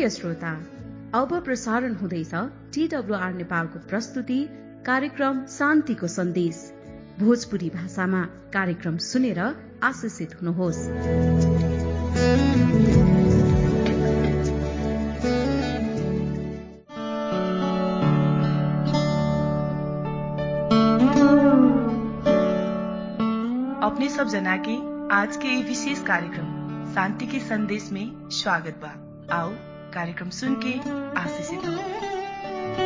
प्रिय श्रोता अब प्रसारण हुँदैछ टीडब्लुआर नेपालको प्रस्तुति कार्यक्रम शान्तिको सन्देश भोजपुरी भाषामा कार्यक्रम सुनेर आशिषित हुनुहोस् अपने सब जना के आज के ये विशेष कार्यक्रम शांति के संदेश में स्वागत बा आओ कार्यक्रम सुन के आशीषित हो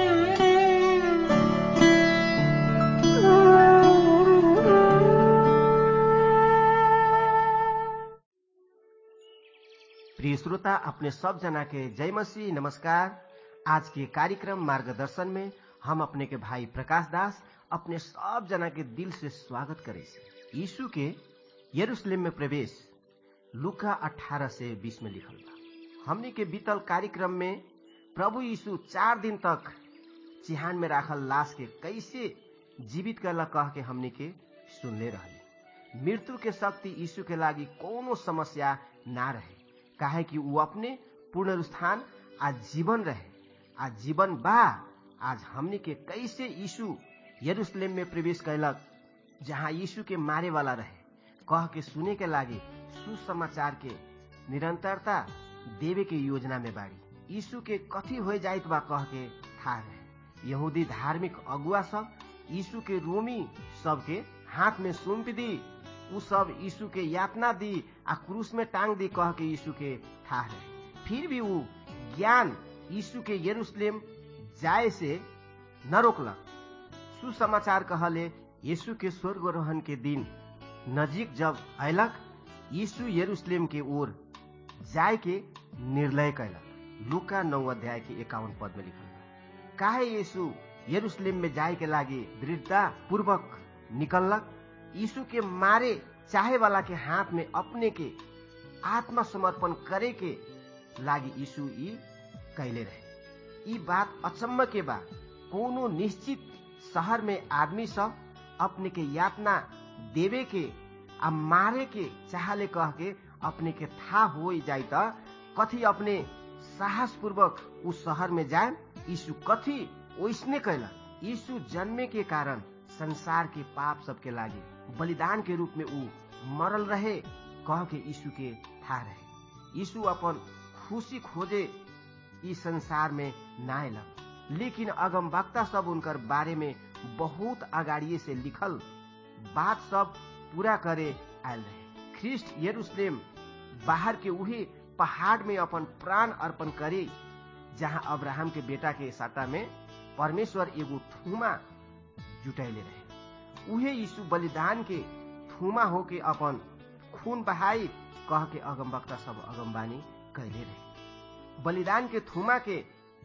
प्रिय श्रोता अपने सब जना के जय मसीह नमस्कार आज के कार्यक्रम मार्गदर्शन में हम अपने के भाई प्रकाश दास अपने सब जना के दिल से स्वागत करे यीशु के यरूशलेम में प्रवेश लुका 18 से 20 में लिखल बा हमने के बीतल कार्यक्रम में प्रभु यीशु चार दिन तक चिहान में राखल लाश के कैसे जीवित करला कह के हमने के सुनले रहली मृत्यु के शक्ति यीशु के लागी कोनो समस्या ना रहे काहे कि वो अपने पुनरुत्थान आज जीवन रहे आज जीवन बा आज हमने के कैसे यीशु यरूशलेम में प्रवेश कैलक जहाँ यीशु के मारे वाला रहे कह के सुने के लागे सुसमाचार के निरंतरता देवे के योजना में बाड़ी यीशु के कथी हो जाइत बा कह के था रहे यहूदी धार्मिक अगुआ सब यीशु के रोमी सबके हाथ में सौंप दी उ सब यीशु के यातना दी आ क्रूस में टांग दी कह के यीशु के था रहे फिर भी वो ज्ञान यीशु के यरूशलेम जाए से न रोकलक सुसमाचार कहले यीशु के स्वर्गरोहण के दिन नजीक जब अयलक यीशु यरूशलेम के ओर जाय के निर्णय कैलक लुका नौ अध्याय के एकावन पद में लिखल काहे यीशु यरूशलेम में जाय के लागे दृढ़ता पूर्वक निकलक यीशु के मारे चाहे वाला के हाथ में अपने के आत्मसमर्पण करे के लागी यीशु ई कैले रहे ई बात अचम्म के बा कोनो निश्चित शहर में आदमी सब अपने के यातना देवे के आ मारे के चाहले कह के अपने के था हो जाए त कथी अपने साहस पूर्वक उस शहर में जाए यीशु कथी ओसने कैला यीशु जन्मे के कारण संसार के पाप सबके लागे बलिदान के रूप में ऊ मरल रहे कह के यीशु के था रहे यीशु अपन खुशी खोजे इस संसार में ना अयलक लेकिन अगम वक्ता सब उनकर बारे में बहुत अगाड़िए से लिखल बात सब पूरा करे आयल रहे ख्रिस्ट यरूशलेम बाहर के उहे पहाड़ में अपन प्राण अर्पण करे जहाँ अब्राहम के बेटा के साटा में परमेश्वर एगो थूमा जुटैले रहे उहे यीशु बलिदान के थूमा होके अपन खून बहाई कह के अगमवक्ता सब अगमबानी कैले रहे बलिदान के थूमा के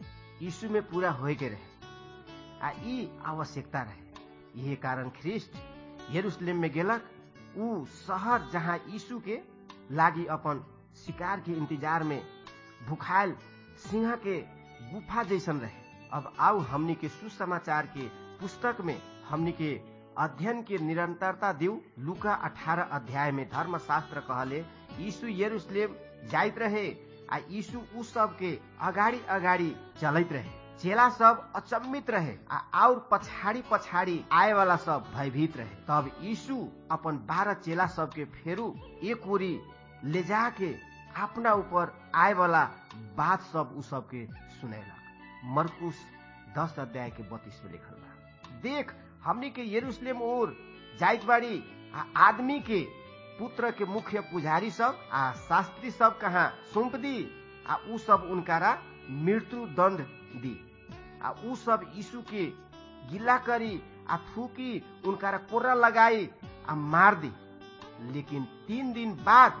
यीशु में पूरा होए के रहे आ ई आवश्यकता रहे यही कारण ख्रिस्ट यरूशलेम में गेलक ऊ शहर जहाँ यीशु के लागी अपन शिकार के इंतजार में भुखायल सिंह के गुफा जैसन रहे अब आओ हमनी के सुसमाचार के पुस्तक में हमनी के अध्ययन के निरंतरता दिउ लुका 18 अध्याय में धर्मशास्त्र कहले यीशु यरूशलेम जाइत रहे आ यीशु उ सब के अगाडि अगाडि चलैत रहे चेला सब अचम्मित रहे आ और पछाड़ी पछाड़ी आए वाला सब भयभीत रहे तब यीशु अपन बारह चेला सब के फेरू एक ओरी ले जाके अपना ऊपर आए वाला बात सब उ सब के सुनेला मरकुस दस अध्याय के बत्तीस में लिखल बा देख हमनी के यरूशलेम ओर जाइत बाड़ी आ आदमी के पुत्र के मुख्य पुजारी सब आ शास्त्री सब कहाँ सौंप दी आ उ सब उनकारा मृत्यु दंड दी आ उ सब यीशु के गिला करी आ थूकी उनकारा कोर्रा लगाई आ मार दी लेकिन तीन दिन बाद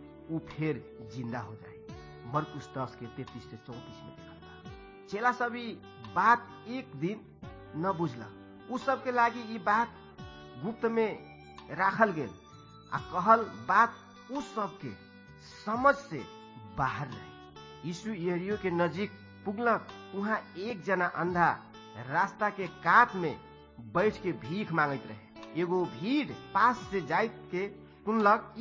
उ फिर जिंदा हो जाए मरकुस दस के तैतीस से चौतीस में लिखल बा चेला सभी बात एक दिन न बुझला उ सब के लागी ई बात गुप्त में राखल गेल आ कहल बात उस सब के समझ से बाहर रहे यीशु यरियो के नजीक पुगलक वहाँ एक जना अंधा रास्ता के कात में बैठ के भीख मांगत रहे एगो भीड़ पास से जाइत के सुनलक ई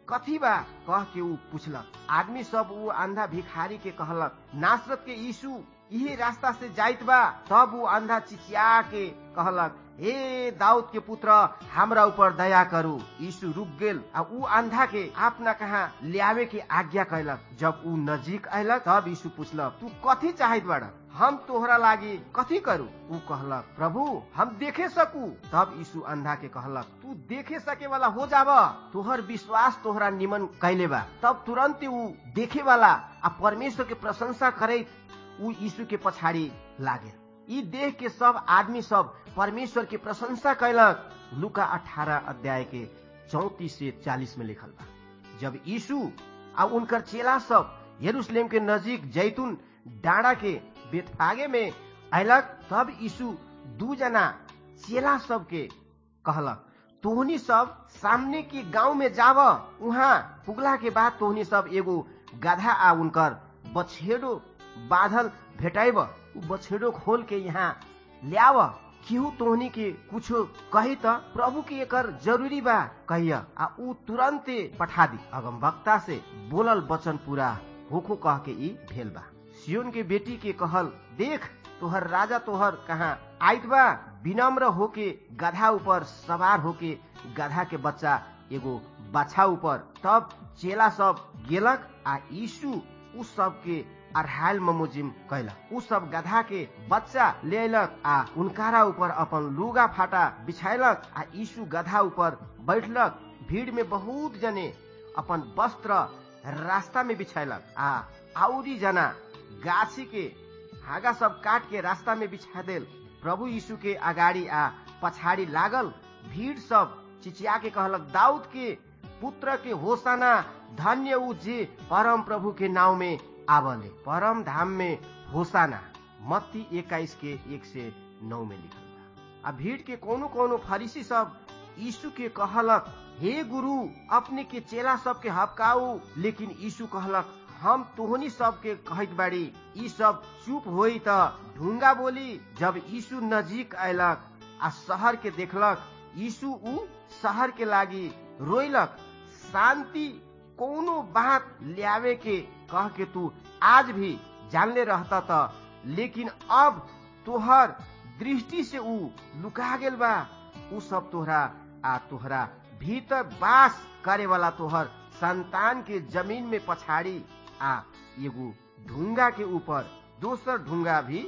कथी बा कह के ऊ पूछलक आदमी सब ऊ अंधा भिखारी के कहलक नासरत के यीशु यही रास्ता से जाइत बा तब ऊ अंधा चिचिया के कहलक हे दाऊद के पुत्र हमरा ऊपर दया करू यीशु रुक गेल आ ऊ अंधा के अपना कहा लियावे के आज्ञा कैलक जब ऊ नजीक अयलक तब यीशु पूछलक तू कथी चाहत बाड़ा हम तोहरा लागी कथी करू ऊ कहलक प्रभु हम देखे सकू तब यीशु अंधा के कहलक तू देखे सके वाला हो जाब तोहर विश्वास तोहरा निमन कैले बा तब तुरंत ऊ देखे वाला आ परमेश्वर के प्रशंसा करैत ऊ यीशु के पछाड़ी लागे ई देख के सब आदमी सब परमेश्वर के प्रशंसा कैलक लुका अठारह अध्याय के चौतीस से चालीस में लिखल बा जब यीशु आ उनकर चेला सब यरूशलेम के नजीक जैतून डाँडा के बेतफागे में अयलक तब यीशु दू जना चेला सब के कहलक तोहनी सब सामने के गांव में जाव उहाँ पुगला के बाद तोहनी सब एगो गधा आ उनकर बछेडो बाधल भेटाइब उ बछेडो खोल के यहाँ ल्याव केहू तोहनी के कुछो कही त प्रभु के एकर जरूरी बा कहिया आ ऊ तुरंते पठा दी अगम वक्ता से बोलल वचन पूरा होखो कह के ई भेल बा सियोन के बेटी के कहल देख तोहर राजा तोहर कहा आइत बा विनम्र होके गधा ऊपर सवार होके गधा के बच्चा एगो बाछा ऊपर तब चेला सब गेलक आ यीशु उ सब के अढ़ायल ममोजिम कैलक उ सब गधा के बच्चा ले अयलक आ उनकारा ऊपर अपन लुगा फाटा बिछायलक आ यीशु गधा ऊपर बैठलक भीड़ में बहुत जने अपन वस्त्र रास्ता में बिछायलक आ आउरी जना गाछी के हागा सब काट के रास्ता में बिछा देल प्रभु यीशु के अगाडि आ पछाडि लागल भीड़ सब चिचिया के कहलक दाऊद के पुत्र के होसाना धन्य ऊ जे परम प्रभु के नाव में आवले परम धाम में होसाना मत्ती एक्काइस के एक से नौ में लिखल बा आ भीड़ के कोनो कोनो फरीसी सब यीशु के कहलक हे गुरु अपने के चेला सब के हपकाऊ लेकिन यीशु कहलक हम तोहनी सब के कहत बाड़ी ई सब चुप होई त ढुंगा बोली जब यीशु नजीक अयलक आ शहर के देखलक यीशु ऊ शहर के लागी रोइलक शांति कोनो बात लियावे के कह के तू आज भी जानले रहता त लेकिन अब तोहर दृष्टि से ऊ लुका गेल बा ऊ सब तोहरा आ तोहरा भीतर बास करे वाला तोहर संतान के जमीन में पछाड़ी आ एगो ढुंगा के ऊपर दोसर ढुंगा भी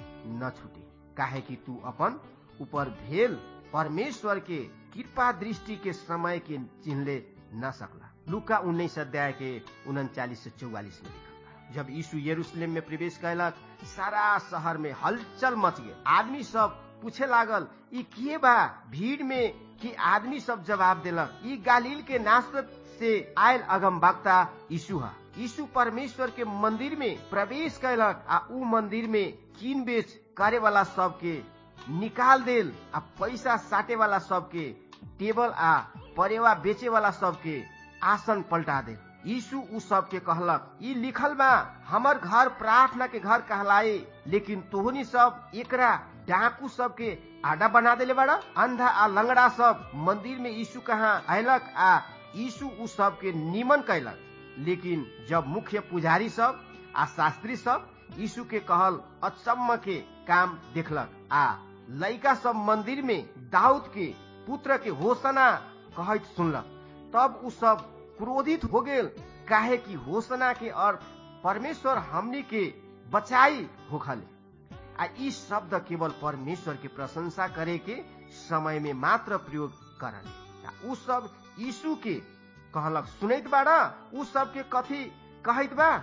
न छूटे काहे कि तू अपन ऊपर भेल परमेश्वर के कृपा दृष्टि के समय के चिन्हले न सकला लुका उन्नीस अध्याय के उनचालीस से चौवालीस में लिखल बा जब यीशु यरूशलेम में प्रवेश कैलक सारा शहर में हलचल मच गए आदमी सब पूछे लागल ई किए बा भीड़ में कि आदमी सब जवाब देलक ई गालील के नासरत से आयल अगम वक्ता यीशु है यीशु परमेश्वर के मंदिर में प्रवेश कैलक आ ऊ मंदिर में कीन बेच करे वाला सबके निकाल देल आ पैसा साटे वाला सबके टेबल आ परेवा बेचे वाला सबके आसन पलटा दे यीशु उ सबके कहलक ई लिखल बा हमर घर प्रार्थना के घर कहलाए लेकिन तोहनी सब एकरा डाकू सबके आडा बना देले बड़ा अंधा आ लंगड़ा सब मंदिर में यीशु कहाँ अयलक आ यीशु उ सबके निमन कैलक लेकिन जब मुख्य पुजारी सब आ शास्त्री सब यीशु के कहल अचम्म के काम देखलक आ लड़का सब मंदिर में दाऊद के पुत्र के होसना कहत सुनलक तब उ सब क्रोधित हो गेल काहे कि होसना के अर्थ परमेश्वर हमनी के बचाई होखले आ ई शब्द केवल परमेश्वर के प्रशंसा करे के समय में मात्र प्रयोग करले उ सब यीशु के कहलक सुनैत बाड़ा उ सब के कथी कहत बा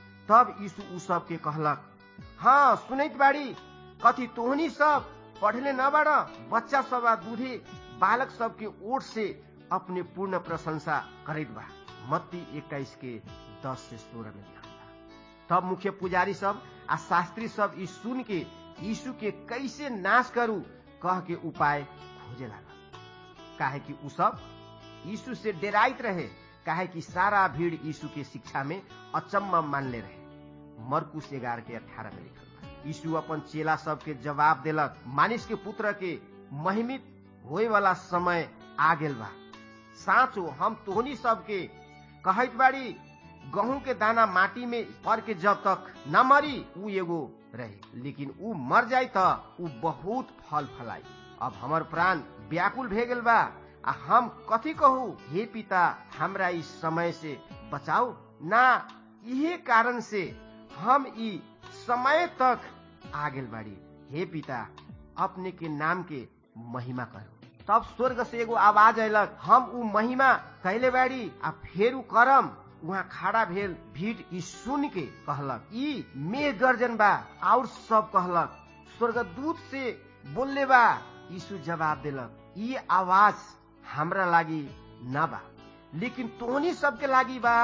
तब यीशु उ सब के कहलक हाँ सुनैत बाड़ी कथी तोहनी सब पढ़ले न बाड़ा बच्चा सब आ दूधे बालक सब के ओर से अपने पूर्ण प्रशंसा करैत बा मत्ती इक्कीस के दस से सोलह में लिखल बा तब मुख्य पुजारी सब आ शास्त्री सब ई सुन के यीशु के कैसे नाश करू कह के उपाय खोजे लागल काहे कि उ सब यीशु से डेराइत रहे काहे कि सारा भीड़ यीशु के शिक्षा में अचम्म मानले रहे मरकुश एगार के अठारह में लिखल बा यीशु अपन चेला सब के जवाब देलक मानिस के पुत्र के महिमित होए वाला समय आ गेल बा साँचो हम तोहनी सबके कहत बाड़ी गहूं के दाना माटी में पर के जब तक न मरी उ एगो रहे लेकिन उ मर जाय त उ बहुत फल फलाई अब हमर प्राण व्याकुल भे गेल बा आ हम कथी कहू हे पिता हमरा इस समय से बचाओ ना इहे कारण से हम ई समय तक आ गेल बाड़ी हे पिता अपने के नाम के महिमा करो तब स्वर्ग से एगो आवाज अयलक हम उ महिमा कैले बाड़ी आ फेर उ करम वहाँ खड़ा भेल भीड़ ई सुन के कहलक ई मेघ गर्जन बा और सब कहलक स्वर्गदूत से बोलले बा यीशु जवाब देलक ई आवाज हमरा लागी न बा लेकिन तोहनी सबके लागी बा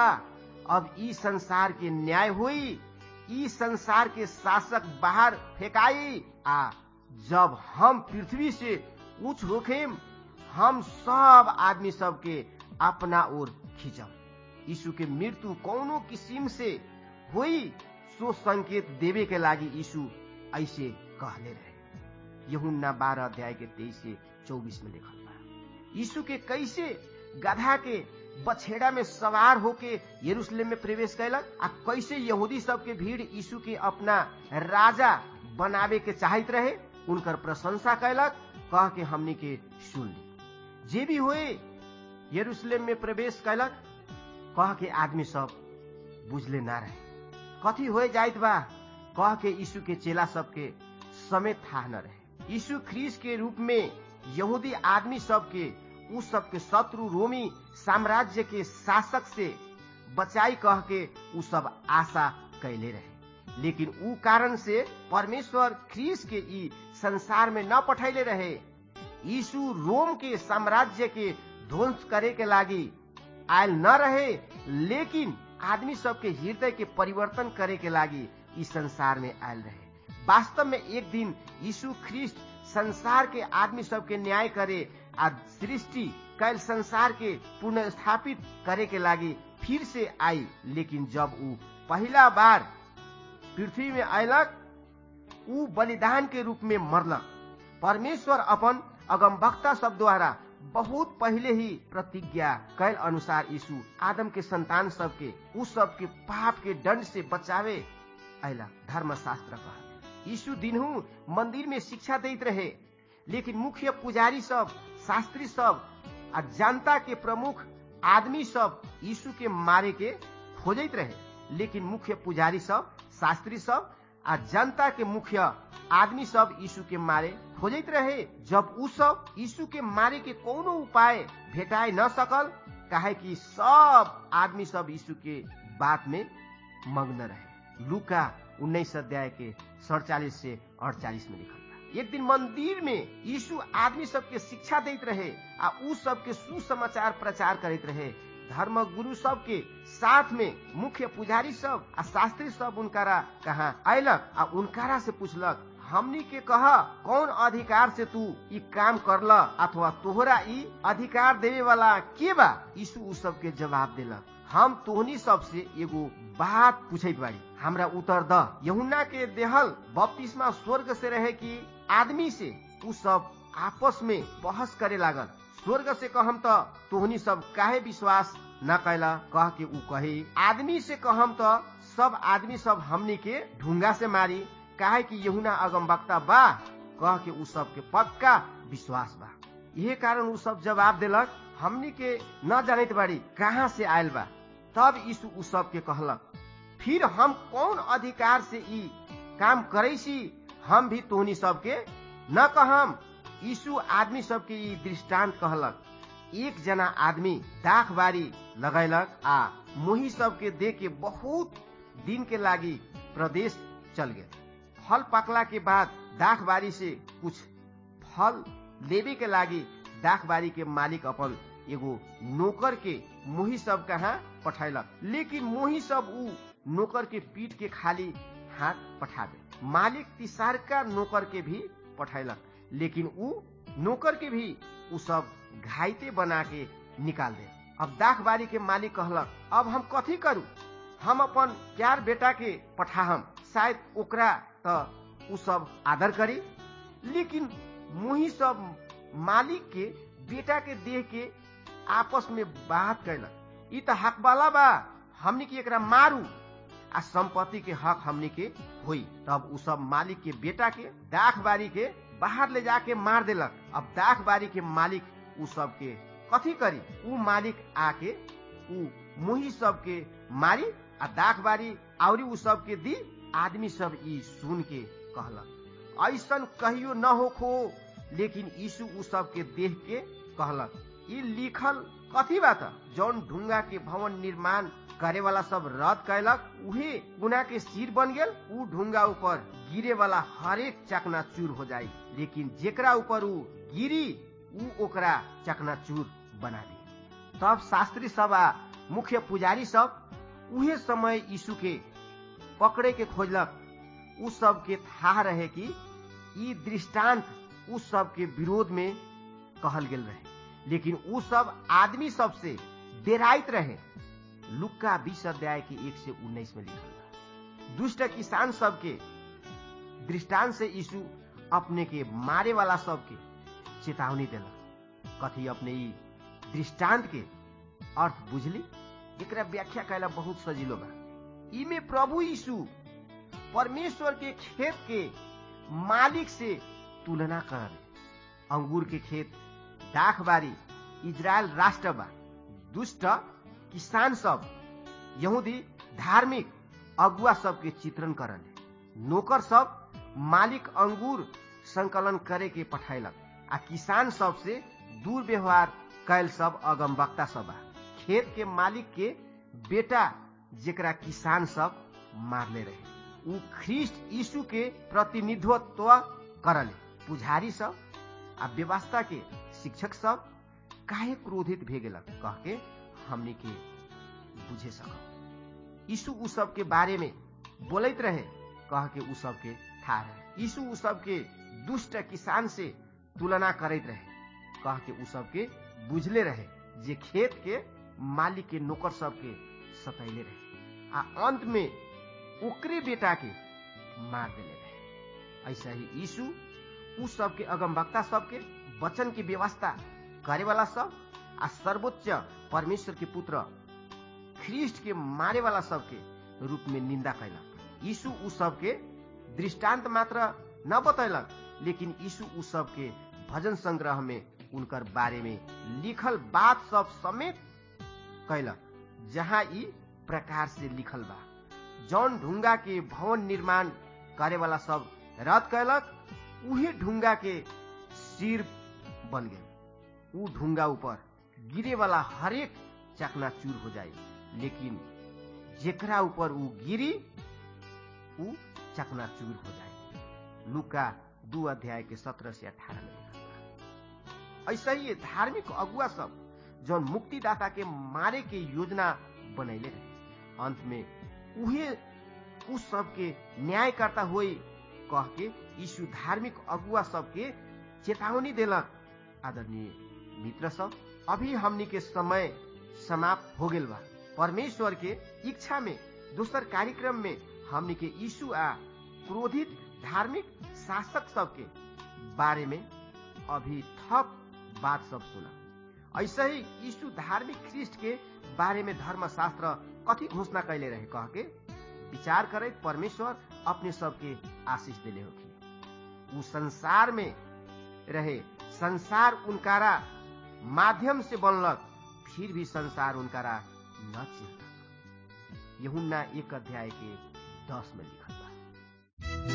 अब ई संसार के न्याय हुई ई संसार के शासक बाहर फेंकाई आ जब हम पृथ्वी से उच्च होखेम हम सब आदमी सबके अपना ओर खींचब यीशु के मृत्यु कौनो किसिम से हुई सो संकेत देवे के लागी यीशु ऐसे कहले रहे यहुन्ना बारह अध्याय के तेईस से चौबीस में लिखल बा यीशु के कैसे गधा के बछेड़ा में सवार होके यरूशलेम में प्रवेश कैलक आ कैसे यहूदी सब के भीड़ यीशु के अपना राजा बनावे के चाहत रहे उनकर प्रशंसा कैलक कह के हमनी के सुन ली जे भी हुए यरूशलेम में प्रवेश कैलक कह के आदमी सब बुझले ना रहे कथी हो जाइत बा कह के यीशु के चेला सबके समेत था न रहे यीशु ख्रीस के रूप में यहूदी आदमी सबके उस सबके शत्रु रोमी साम्राज्य के शासक से बचाई कह के उ सब आशा कैले रहे लेकिन उ कारण से परमेश्वर ख्रीस के ई संसार में न पठैले रहे यीशु रोम के साम्राज्य के ध्वंस करे के लागी आयल न रहे लेकिन आदमी सबके हृदय के परिवर्तन करे के लागी इस संसार में आयल रहे वास्तव में एक दिन यीशु ख्रिस्ट संसार के आदमी सबके न्याय करे आ सृष्टि कैल संसार के पुनर्स्थापित करे के लागी फिर से आई लेकिन जब उ पहला बार पृथ्वी में अयलक उ बलिदान के रूप में मरलक परमेश्वर अपन अगमवक्ता सब द्वारा बहुत पहले ही प्रतिज्ञा कैल अनुसार यीशु आदम के संतान सबके उस सबके पाप के दंड से बचावे अला धर्मशास्त्र कहा यीशु दिनहू मंदिर में शिक्षा देते रहे लेकिन मुख्य पुजारी सब शास्त्री सब आ जनता के प्रमुख आदमी सब यीशु के मारे के खोजत रहे लेकिन मुख्य पुजारी सब शास्त्री सब आ जनता के मुख्य आदमी सब यीशु के मारे खोजत रहे जब उ सब यीशु के मारे के कोनो उपाय भेटाए न सकल काहे कि सब आदमी सब यीशु के बात में मग्न रहे लुका उन्नीस अध्याय के सड़चालीस से अड़चालीस में लिखल बा एक दिन मंदिर में यीशु आदमी सबके शिक्षा देत रहे आ उ सबके सुसमाचार प्रचार करते रहे धर्म गुरु सब के साथ में मुख्य पुजारी सब आ शास्त्री सब उनकारा कहा अयलक आ उनकारा से पूछलक हमनी के कह कौन अधिकार से तू ई काम करल अथवा तोहरा ई अधिकार देवे वाला के बा यीशु उ सब के जवाब देलक हम तोहनी सब से एगो बात पूछे बाड़ी हमरा उत्तर द यहुना के देहल बपतिस्मा स्वर्ग से रहे कि आदमी से उ सब आपस में बहस करे लागल स्वर्ग से कहम त तोहनी सब काहे विश्वास न कैला कह के उ कहे आदमी से कहम त सब आदमी सब हमनी के ढुंगा से मारी काहे कि यहुना अगम वक्ता बा कह के उ सब के पक्का विश्वास बा यही कारण उ सब जवाब देलक हमनी के न जानत बाड़ी कहाँ से आयल बा तब यीशु उ सब के कहलक फिर हम कौन अधिकार से ई काम करे सी हम भी तोहनी सबके न कहम यीशु आदमी सबके ई दृष्टांत कहलक एक जना आदमी दाख बारी लगैलक आ मोही सबके दे के बहुत दिन के लागी प्रदेश चल गए फल पकला के बाद दाख बारी से कुछ फल लेबे के लागी दाख बारी के मालिक अपन एगो नौकर के मोही सब कहाँ पठैलक लेकिन मोही सब उ नौकर के पीठ के खाली हाथ पठा दे मालिक तिसारका नौकर के भी पठैलक लेकिन उ नौकर के भी उ सब घाइते बना के निकाल दे अब दाख बारी के मालिक कहलक अब हम कथी करू हम अपन प्यार बेटा के पठाहम शायद ओकरा त उ सब आदर करी लेकिन मुही सब मालिक के बेटा के देह के आपस में बात कैलक ई त हक वाला बा हमनी के एकरा मारू आ संपत्ति के हक हमनी के हुई तब उ सब मालिक के बेटा के दाख बारी के बाहर ले जाके मार देलक अब दाख बारी के मालिक उ सब के कथी करी उ मालिक आके उ मुही सब के मारी आ दाख बारी आउरी उ सब के दी आदमी सब ई सुन के कहलक ऐसन कहियो न होखो लेकिन यीशु उ सब के देख के कहलक ई लिखल कथी बात जौन ढुंगा के भवन निर्माण करे वाला सब रद्द कैलक उहे गुना के सिर बन गेल उ ढुंगा ऊपर गिरे वाला हरेक चकना चूर हो जाई लेकिन जेकरा ऊपर उ गिरी उ ओकरा चकना चूर बना दी तब शास्त्री सब आ मुख्य पुजारी सब उहे समय यीशु के पकड़े के खोजलक उ सब के था रहे कि ई दृष्टांत उ सब के विरोध में कहल गेल रहे लेकिन उ सब आदमी सब से डेराइत रहे लुक्का बीस अध्याय के एक से उन्नीस में लिखल बा दुष्ट किसान सबके दृष्टांत से यीशु अपने के मारे वाला सबके चेतावनी देलक कथी अपने ई दृष्टांत के अर्थ बुझली एकरा व्याख्या कैला बहुत सजिलो बा इमे प्रभु यीशु परमेश्वर के खेत के मालिक से तुलना कर अंगूर के खेत दाखबारी इजरायल राष्ट्र बा दुष्ट किसान सब यहूदी धार्मिक अगुआ सब के चित्रण करल नौकर सब मालिक अंगूर संकलन करे के पठाइलक आ किसान सब से दुर्व्यवहार कैल सब अगम वक्ता सब बा खेत के मालिक के बेटा जेकरा किसान सब मारले रहे उ ख्रिस्ट यीशु के प्रतिनिधित्व करले पुजारी सब आ व्यवस्था के शिक्षक सब काहे क्रोधित भे गेलक कह के हमनी के बुझे सक यीशु उ सब के बारे में बोलत रहे कह के उ सब के था रहे यीशु उ सब के दुष्ट किसान से तुलना करैत रहे कह के उ सब के बुझले रहे जे खेत के मालिक के नौकर सब के सतैले रहे आ अंत में ओकरे बेटा के मार देले रहे ऐसा ही यीशु उ सब के अगम वक्ता सब के वचन की व्यवस्था करे वाला सब आ सर्वोच्च परमेश्वर के पुत्र ख्रिस्ट के मारे वाला सब के रूप में निंदा कैलक यीशु उ सब के दृष्टांत मात्र न बतैलक लेकिन यीशु उ सब के भजन संग्रह में उनकर बारे में लिखल बात सब समेत कैलक जहाँ ई प्रकार से लिखल बा जौन ढुंगा के भवन निर्माण करे वाला सब रद्द कैलक उहे ढुंगा के सिर बन गेल उ ढुंगा ऊपर गिरे वाला हरेक चकना चूर हो जाए लेकिन जेकरा ऊपर उ गिरी उ चकना चूर हो जाए लुका दू अध्याय के सत्रह से अठारह में लिखल बा ऐसा ही धार्मिक अगुआ सब जौन मुक्तिदाता के मारे के योजना बनैले रहे अंत में उहे उस सबके न्याय करता हुई कह के यीशु धार्मिक अगुआ सबके चेतावनी देलक आदरणीय मित्र सब अभी हमनी के समय समाप्त हो गेल बा परमेश्वर के इच्छा में दोसर कार्यक्रम में हमनी के यीशु आ क्रोधित धार्मिक शासक सबके बारे में अभी थप बात सब सुना ऐसे ही यीशु धार्मिक ख्रिस्ट के बारे में धर्मशास्त्र कथी घोषणा कैले रहे कह के विचार करे परमेश्वर अपने सबके आशीष दिले होगी उ संसार में रहे संसार उनकारा माध्यम से बनलक फिर भी संसार उनकारा न चिन्हलक यहुन्ना एक अध्याय के दस में लिखल बा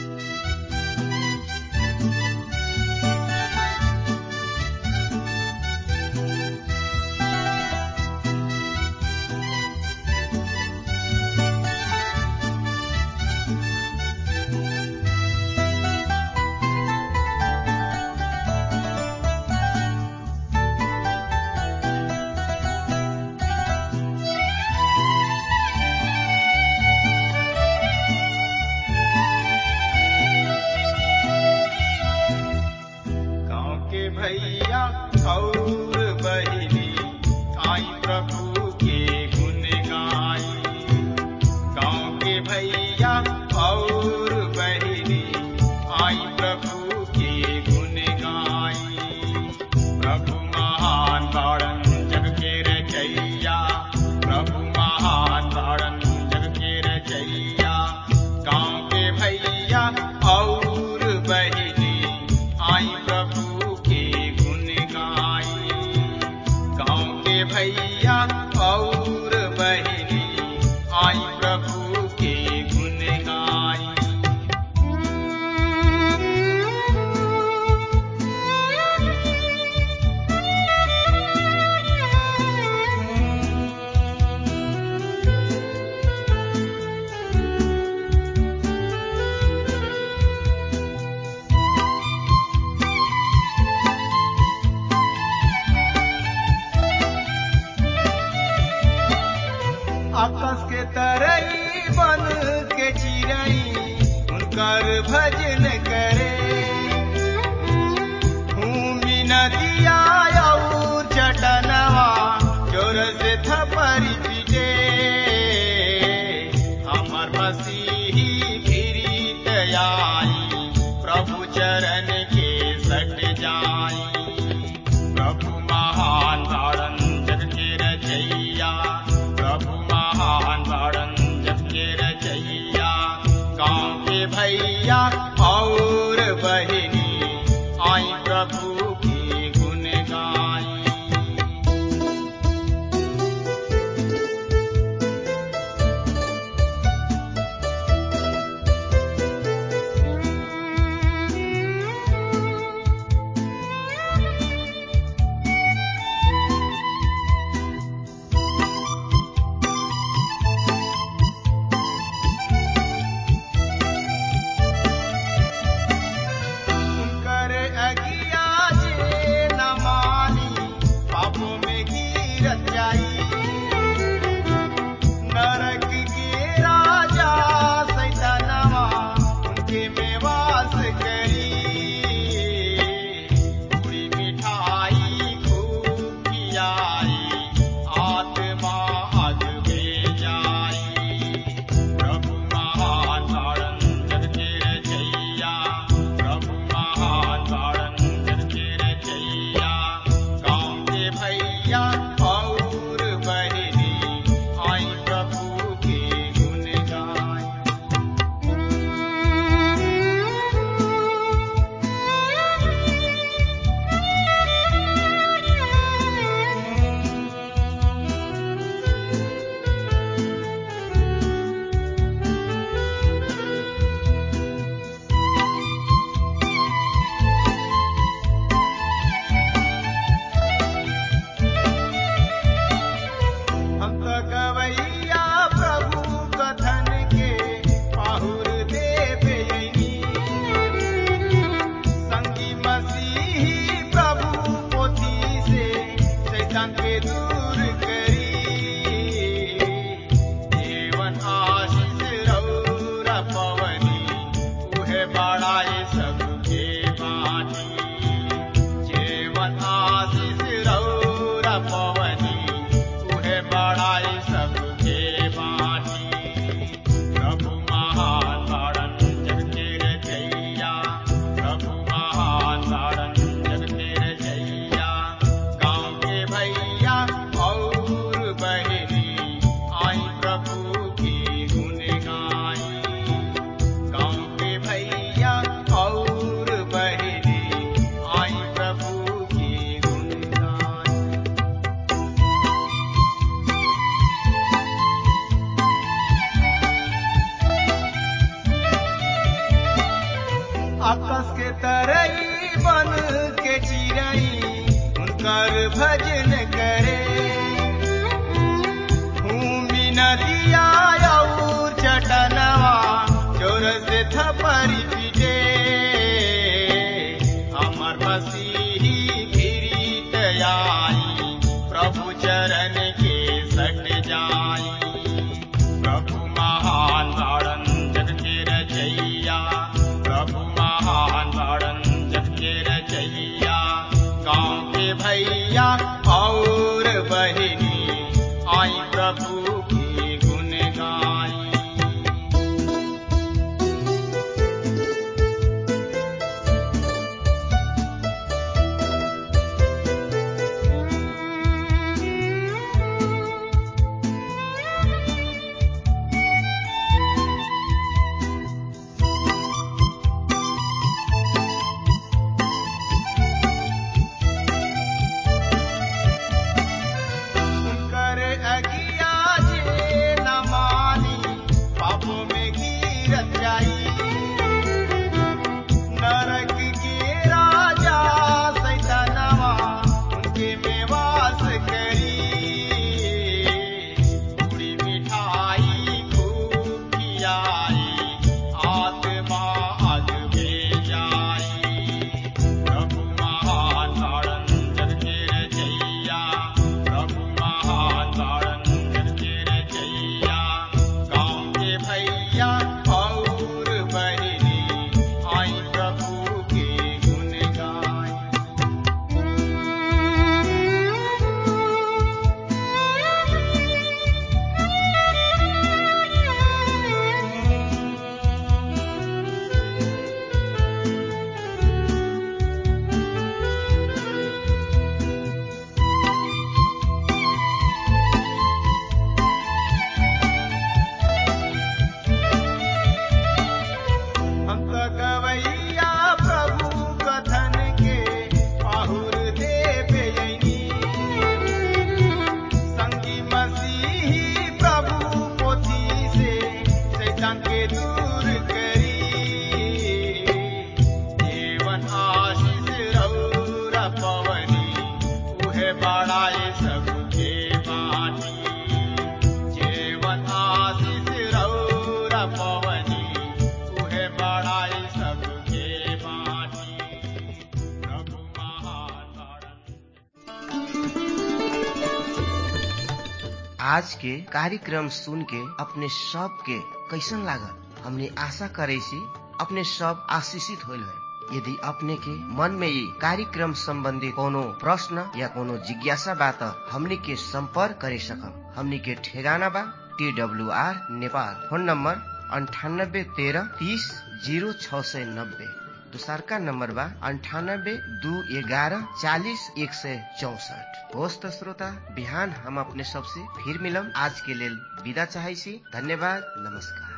आज के कार्यक्रम सुन के अपने सब के कैसन लागल हमने आशा करे सी अपने सब आशीषित होल है यदि अपने के मन में ये कार्यक्रम संबंधी कोनो प्रश्न या कोनो जिज्ञासा बा त हमनी के संपर्क करे सकम हमनी के ठेगाना बा T W R Nepal phone number अंठानब्बे तेरह तीस जीरो छ सय नब्बे दोसरका नम्बर बा अन्ठानब्बे दू एघारह चालिस एक सय चौसठ होस् त श्रोता बिहान हम अपने सबसे फिर मिलम आज के लेल विदा चाहै छी धन्यवाद नमस्कार